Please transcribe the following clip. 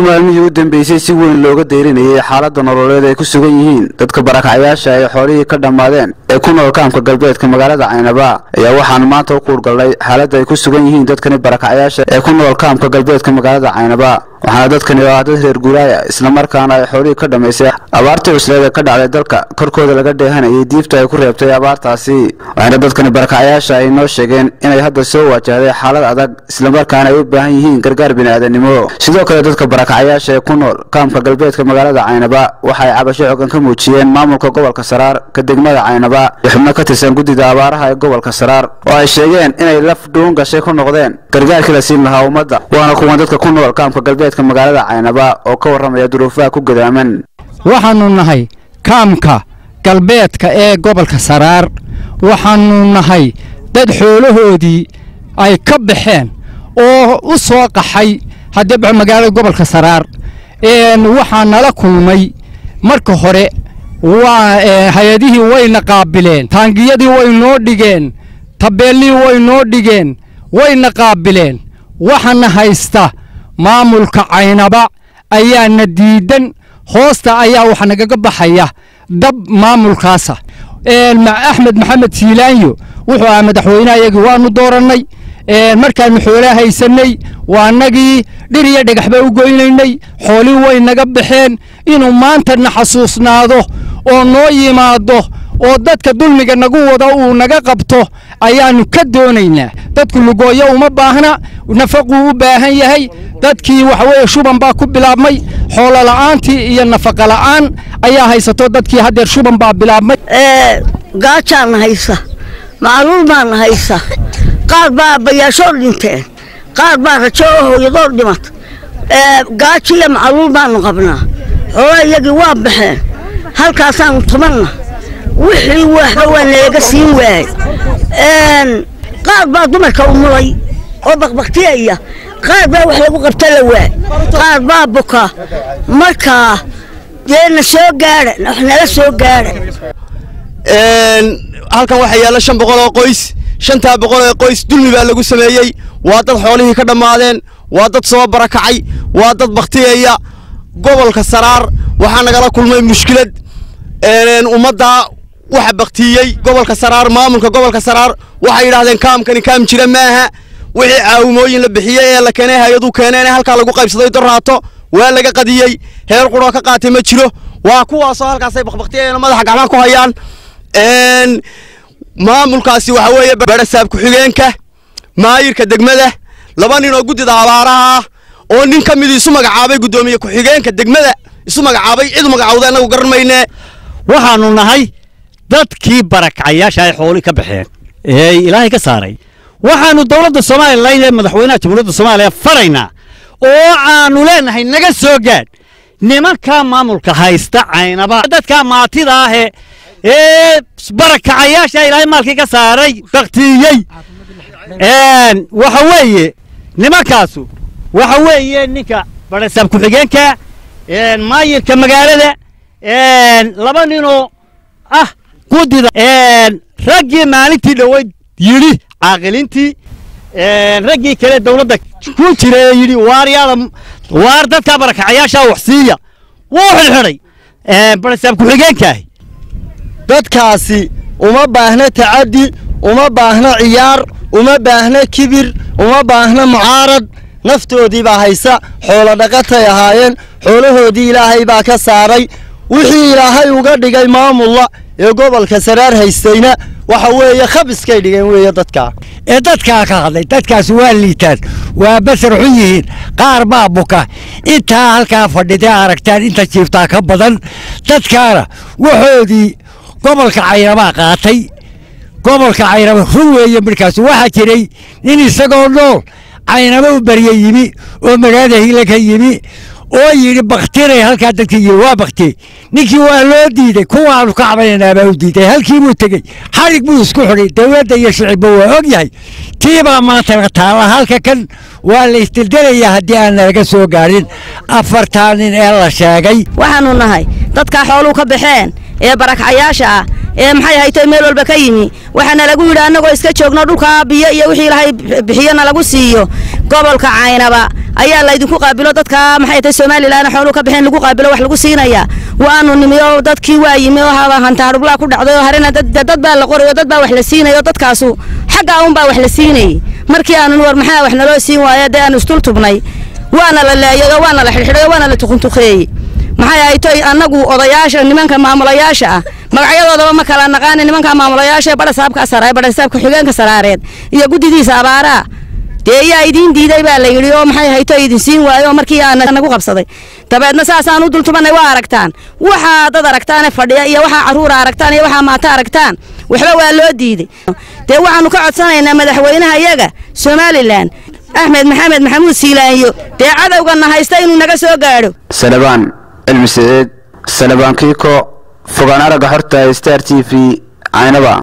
maalmihii u dambeysay si weyn looga deyrinayay xaaladda nololeed ay ku sugan yihiin dadka barakacyaasha ay xoolihii ka dhammaadeen ee ku nool kaamka galbeedka magaalada caynaba ayaa waxaan maanta u kuurgalnay xaaladda ay ku sugan yihiin dadkani barakacyaasha ee ku nool kaamka galbeedka magaalada caynaba waxaana dadkani oo ah dad reer guuraaya islamarkaana ay xoolihii ka dhammaysay abaartii cusleed ee ka dhacday dalka korkooda laga dheehanayay diifta ay ku reebtay abaartaasi waxaana dadkani barakacyaasha ay noo sheegeen inay hadda soo wajahday xaalad adag islamarkaana ay u baahan yihiin gargaar bini'aadanimo sidoo kale dadka barakacyaasha ee ku nool kaamka galbeedka magaalada caynaba waxa ay cabasho xogan ka muujiyeen maamulka gobolka saraar ka degmada caynaba iyo xubno ka tirsan guddida abaaraha ee gobolka saraar oo ay sheegeen inay laf dhuun gashay ku noqdeen gargaarkii la siin lahaa ummadda waana kuwan dadka ku nool kaamka galbeedka magaalada caynaba oo ka warramaya duruufaha ku gadaaman waxaannu nahay kaamka galbeedka ee gobolka saraar waxaannu nahay dad xoolahoodii ay ka baxeen oo u soo qaxay haddii magaalada gobolka saraar waxaa nala kulmay marka hore waa hay-adihii wayna qaabileen taangiyadii way noo dhigeen tabeellihii way noo dhigeen wayna qaabileen waxaana haysta maamulka caynaba ayaana diidan hoosta ayaa waxa nagaga baxaya dab maamulkaasa axmed maxamed siilaanyo wuxuu ahaa madaxweyneha iyagii waanu doorannay markaannu xoolaa haysannay waa nagii dhir iyo dhagaxba u goynaynay xoolii way naga baxeen inuu maanta na xasuusnaado oo noo yimaado oo dadka dulmiga nagu wada uu naga qabto ayaannu ka doonaynaa dadku lugooyo uma baahna nafaquu u baahan yahay dadkii waxaweeye shuban baa ku bilaabmay xoolo la'aantii iyo nafaqa la'aan ayaa haysato dadkii haddeer shuban baa bilaabmay gaajaana haysa macluul baana haysa qaar baa bayaashoo dhinteen qaar baa rajo oo hooyadoor dhimata gaajo iyo macluul baanu qabnaa xoolaa iyagii waa baxeen halkaasaanu tumanna wixii waxba waa nalaga siin waayey qaar baa dumarka umulay oo bakbaktiyaya qaar baa wax lagu qabta la waay qaar baa buka markaa dee na soo gaadha wax nala soo gaadha halkan waxaa yaalla shan boqol oo qoys shantaa boqol oo qoys dulmi baa lagu sameeyey waa dad xoolihii ka dhammaadeen waa dad soo barakacay waa dad baktiyaya gobolka saraar waxaa nagala kulmay mushkilad ummaddaa waxa baktiyey gobolka saraar maamulka gobolka saraar waxay yidhahdeen kaamkani kaam jira maaha wixii caawimooyin la bixiyey ee la keenay hay-aduu keeneen halkaa lagu qaybsaday dorraato waa laga qadiyey heer quroo ka qaatay ma jiro waa kuwaasoo halkaasay bakbaktiyayeen madaxa gacmaha ku hayaan maamulkaasi waxa weeye barasaab ku-xigeenka maayirka degmada laba nin oo guddida abaaraha ah oo nin ka mid isu magacaabay guddoomiye ku-xigeenka degmada isu magacaabay cid magacawda annagu garan mayne waxaannu nahay dadkii barakacayaasha ay xooli ka baxeen ee ilaahay ka saaray waxaannu dowladda somalilan ee madaxweynaha jamhuuriyadda soomaaliya faraynaa oo aannu leenahay naga soo gaadh nimankaa maamulka haysta caynaba dadkaa maatida ahe ee barakacayaasha ilaahay maalkii ka saaray baktiyey waxa weeye nimankaasu waxa weeye ninka barasaab ku-xigeenka maayirka magaalada laba ninoo ah guddida raggii maalintii dhoweyd yidhi caaqilintii raggii kale dowladda ku jira ee yidhi waaryaada waar dadkaa barakacayaasha wax siiya wuu xidhxidhay barasaab ku-xigeenkaahi dadkaasi uma baahna tacaddi uma baahna ciyaar uma baahna kibir uma baahna mucaarad naftoodii baa haysa xoolo dhaqatay ahaayeen xoolahoodii ilaahay baa ka saaray wixii ilaahay uga dhigay maamulla ee gobolka saraar haystayna waxa weeye khabiskay dhigeen weeye dadkaa ee dadkaa ka hadlay dadkaas waa liitaan waa basar xun yihiin qaar baa buka intaa halkaa fadhidee aragtaan inta jiiftaa ka badan dadkaana waxoodii gobolka caynabaa qaatay gobolka caynaba run weeye markaas waxaa jiray nin isagoo nool caynaba u barye yimi oo magaalada hile ka yimi oo yidhi baktinay halkaa dadka yimi waa baktiyey ninkii waa loo diiday kuwaanu ka cabanaynaabaa u diiday halkii buu tegey xarig buu isku xidhay dowladda iyo shicibba waa og yahay tiibaa maanta taalla halka kan waa la isdildelayaa haddii aan nalaga soo gaadhin afartaa nin ee la sheegay waxaanu nahay dadkaa xooluu ka baxeen ee barakcayaasha ah ee maxay haytay meel walba ka yimi waxaana lagu yidhi annagoo iska joogno dhulkaa biyo iyo wixii ilaahay bixiyona lagu siiyo gobolka caynaba ayaa laydinku qaabilo dadka maxay tahay somalilan xooluu ka baxeen lagu qaabilo wax lagu siinayaa waanu nimi oo dadkii waa yimi oo hantaadhublaa ku dhacday oo harina dad baa la qoray oo dad baa wax la siinaya oo dadkaasu xaggaa unbaa wax la siinayay markii aanu war maxaa wax naloo siin waaya dee aanu isdul tubnay waana la laayay oo waana la xidhxidhay oo waana la tukuntukeeyey maxay ahaytoy annagu odayaasha nimanka maamulayaasha ah magacyadoodaba ma kala naqaani nimanka maamulayaasha ee badhasaabka saraay badhasaabka xigeenka saraareed iyo guddidiisa abaaraa dee yaa idiin diiday baa la yidhi oo maxay hayto idin siin waayo oo markii aa nagu qabsaday dabeedna saasaan u dultumanay waa aragtaan waxaa dad aragtaane fadhiya iyo waxaa carruura aragtaan iyo waxaa maata aragtaan waxba waa loo diiday dee waxaanu ka codsanaynaa madaxweynaha iyaga somalilan axmed maxamed maxamuud siilaanyo dee cadowgana haysta inuu naga soo gaadho salabaan cilmi saciid salabaan kiiko fogaan aragga xorta star t v caynaba